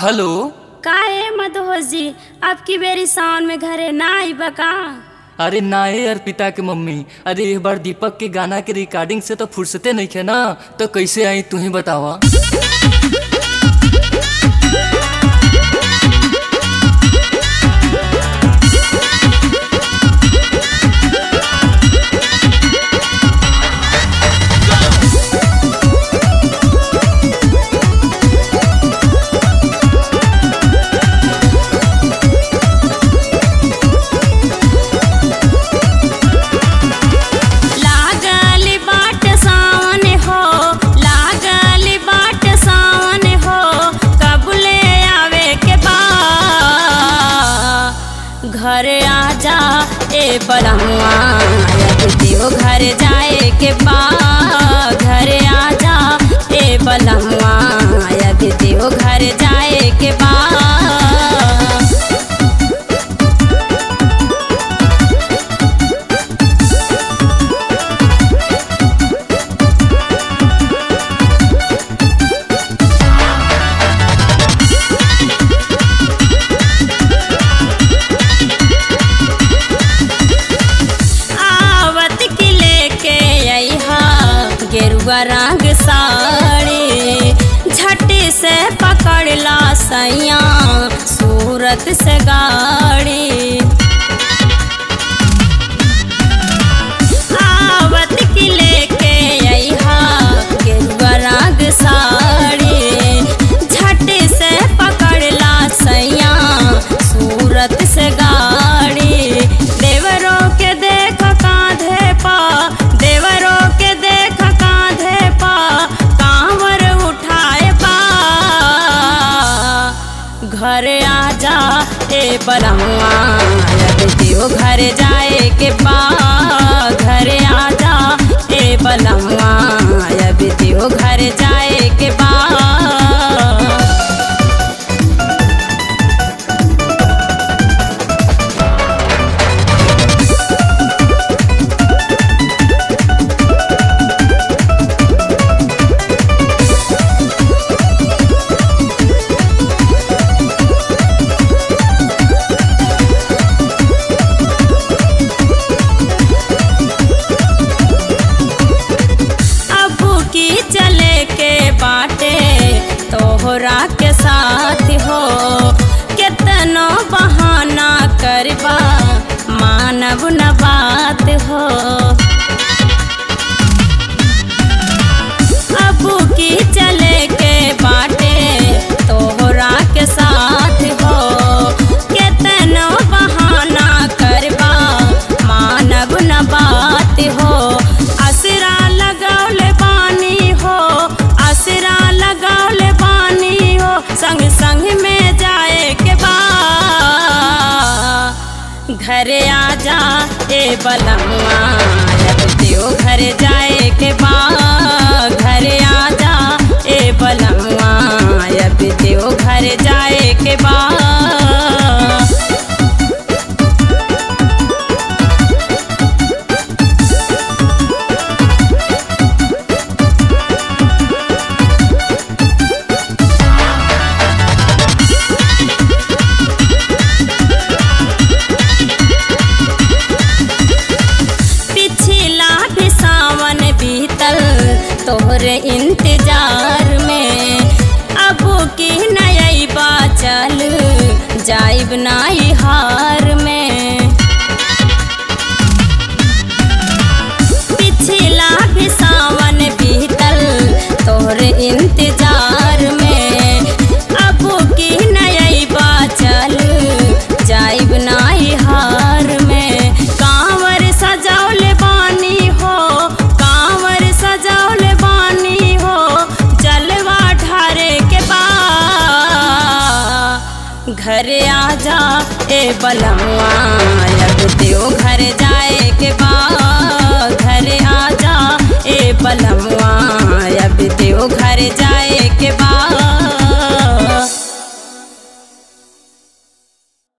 hello काहे मदहोश जी आपकी बेरी सावन में घरे ना आई बका अरे नाए अर्पिता के मम्मी अरे एक बार दीपक के गाना के रिकॉर्डिंग से तो फुर्सते नहीं थे ना तो कैसे आई तू ही बतावा लागल बाट सावन हो लागल बाट सावन हो कबले आवे के बा घर आजा ए बलमुआ देव घर जाए के बा घर आजा ए बलमुआ देव घर जाए के बा आवत के लेके अइहा गेरुआ रंग साड़ी झट से पकड़ला सैया सूरत से गाड़ी आवत के लेके अइहा गेरुआ रंग साड़ी झट से पकड़ला सैया सूरत से गाड़ी देवरों के देख कांधे पा देवरों के देख कांधे पा कांवर उठाए पा घर आजा ए बलमुआ देव घर जाए के बा घर आजा ए बलमुआ देव घर जाए के बा अबू की चले के बाटे तोहरा के साथ हो केतनो बहाना करबा मानव न बात हो अबू की चले के बाटे तोहरा के साथ हो केतनो बहाना करबा मानव न बात हो असरा लगौले बानी हो असरा लगौले बानी हो संग संग में जाए के बा घरे आजा ए बलमुआ देव घर जाए के बा घरे आजा ए बलमुआ देव घर जाए के बा पिछला भी सावन बीतल तोहरे इंतजार में अब की नई बा चल जाइब नाई हार में पिछला भी सावन बीतल तोहरे इंतजार में अब की नई बा चल जाइब नाई हार में कांवर सजौले बानी हो कांवर सजौले बानी हो जलवा ढारे के बा घर आजा ए बलमुआ